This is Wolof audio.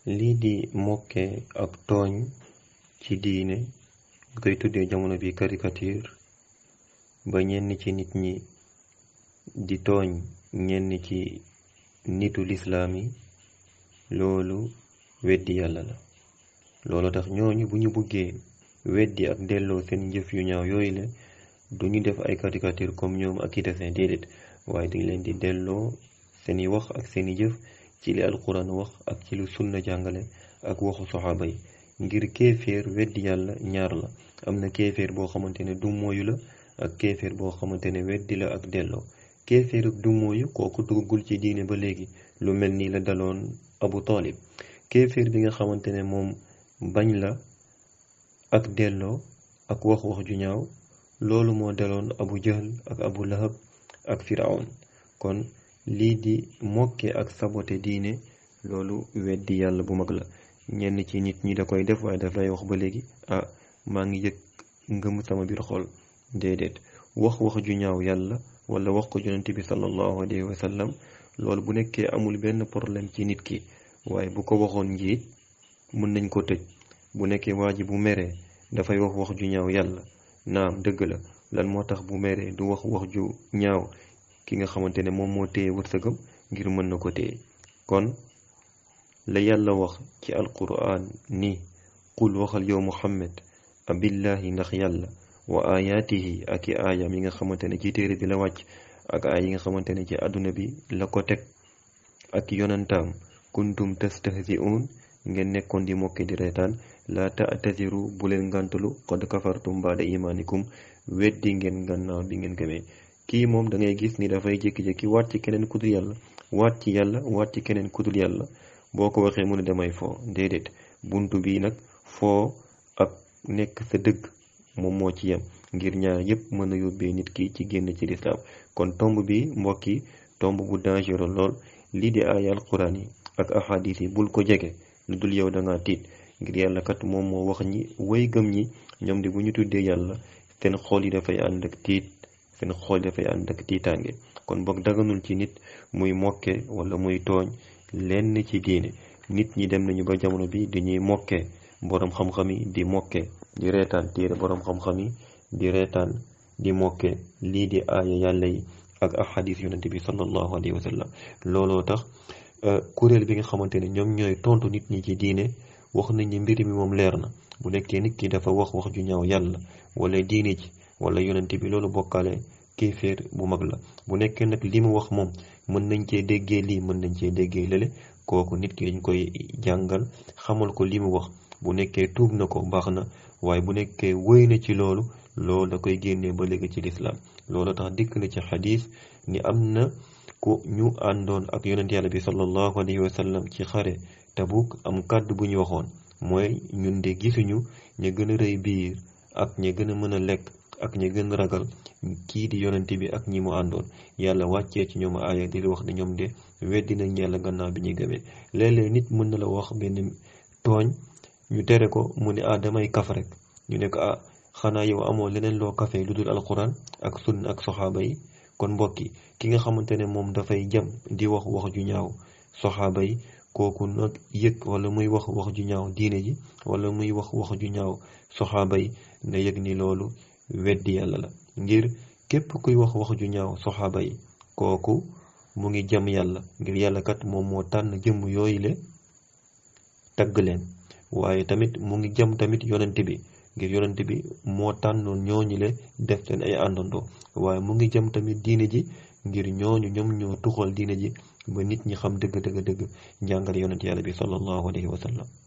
lii di mokke ak tooñ ci diine ñu koy tuddee jamono bi caricature ba ñenn ci nit ñi di tooñ ñenn ci nitu lislaam yi loolu weddi yàlla la loolu tax ñooñu bu ñu buggee weddi ak delloo seen njëf yu ñaaw yooyu la du ñu def ay caricature comme ñoom ak i dessin déedéet waaye dañ leen di delloo seeni wax ak seeni jëf ci li alquran wax ak ci lu sunna jàngale ak waxu soxaaba yi ngir kéeféer weddi yàlla ñaar la am na kéeféer boo xamante ne du mooyu la ak kéeféer boo xamante ne weddi la ak delloo kéeféer du mooyu kooku duggul ci diine ba léegi lu mel ni la daloon abu talib kéeféer bi nga xamante ne moom bañ la ak delloo ak wax wax ju ñaaw loolu moo daloon abu jahl ak abu lahab ak firawn kon lii di mokke ak sabote diine loolu weddi yàlla bu mag la ñenn ci nit ñi da koy def waaye daf lay wax ba léegi ah maa ngi yëg ngëm sama biir xol déedéet wax wax ju ñaaw yàlla wala wax ko yonent bi sallallahu alayhi wa sallam loolu bu nekkee amul benn problème ci nit ki waaye bu ko waxoon njiit mën nañ ko tëj bu nekkee waa ji bu meree dafay wax wax ju ñaaw yàlla naam dëgg la lan moo tax bu meree du wax wax ju ñaaw ki nga xamante ne moom moo téye wërsëgam ngir mën na ko téye kon la yàlla wax ci alquran ni qul waxal yow muhammad abillahi ndax yàlla wa ayaatihi ak i aayam yi nga xamante ne ci téere bi la wàcc ak aay yi nga xamante ne ci àdduna bi la ko teg ak yonantaam kuntum tastahzi'un ngeen nekkoon di mokke di reetaan la ta'taziru bu leen ngàntalu qad kafartum baada imaanikum weddi ngeen gannaaw bi ngeen gëmee kii moom da ngay gis ni dafay jékki-jékki waat ci keneen kudul yàlla waat ci yàlla waat ci keneen kudul yàlla boo ko waxee mu ne damay foo déedéet buntu bi nag foo ak nekk sa dëgg moom moo ci yem ngir ñaar yépp mën a yóbbee nit ki ci génn ci lislaam kon tomb bi mbokk yi tomb bu dangereux lool lii di aaya alquran yi ak ahadis yi bul ko jege lu dul yow da ngaa tiit ngir yàlla kat moom moo wax ñi way gëm ñi ñoom di bu ñu tuddee yàlla seen xool yi dafay ànd ak tiit seen xool yi dafay ànd ak tiitaange kon boog daganul ci nit muy mokke wala muy tooñ lenn ci diine nit ñi dem nañu ba jamono bi dañuy mokke boroom xam-xam yi di mokke di reetaan téere boroom xam-xam yi di reetaan di mokke lii di aaya yàlla yi ak ahadis yonente bi sallallahu alayhi wa sallam looloo tax kuréel bi nga xamante ne ñoom ñooy tontu nit ñi ci diine wax nañ ni mbir mi moom leer na bu nekkee nit ki dafa wax wax ju ñaaw yàlla wala diine ji wala yonente bi loolu bokkaale kéeféer bu mag la bu nekkee nag li mu wax moom mën nañ cee déggee lii mën nañ cee déggee lële kooku nit ki dañ koy jàngal xamal ko li mu wax bu nekkee tuub na ko baax na waaye bu nekkee wëy na ci loolu loolu da koy génnee ba léegi ci lislaam loolu tax dikk na ci xadis ni am na ku ñu àndoon ak yonent yàlla bi sallallahu alayhi wa sallam ci xare tabuk am kàddu bu ñu waxoon mooy ñun de gisuñu ña gën a rëy biir ak ña gën a mën a lekk ak ña gën a ragal kii di yonent bi ak ñi mu àndoon yàlla wàccee ci ñoom aaya di la wax ne ñoom de weddi nañ yàlla gannaaw bi ñuy gëmee léeg-léeg nit mën na la wax benn tooñ ñu tere ko mu ne ah damay kaf rek ñu ne ko ah xanaa yow amoo leneen loo kafe lu dul alquran ak sunna ak soxaaba yi kon mbokki ki nga xamante ne moom dafay jam di wax wax ju ñaaw soxaaba yi kooku nag yëg wala muy wax wax ju ñaaw diine ji wala muy wax wax ju ñaaw soxaaba yi na yëg ni loolu weddi yàlla la ngir képp kuy wax wax ju ñaaw soxaaba yi kooku mu ngi jam yàlla ngir yàlla kat moom moo tànn jëmm yooyu le tagg leen waaye tamit mu ngi jam tamit yonent bi ngir yonent bi moo tànnoon ñooñu le def seen ay àndandoo waaye mu ngi jëm tamit diine ji ngir ñooñu ñoom ñoo tuxal diine ji ba nit ñi xam dëgg dëgg dëgg njàngale yonent yàlla bi sallallahu alayhi wa sallam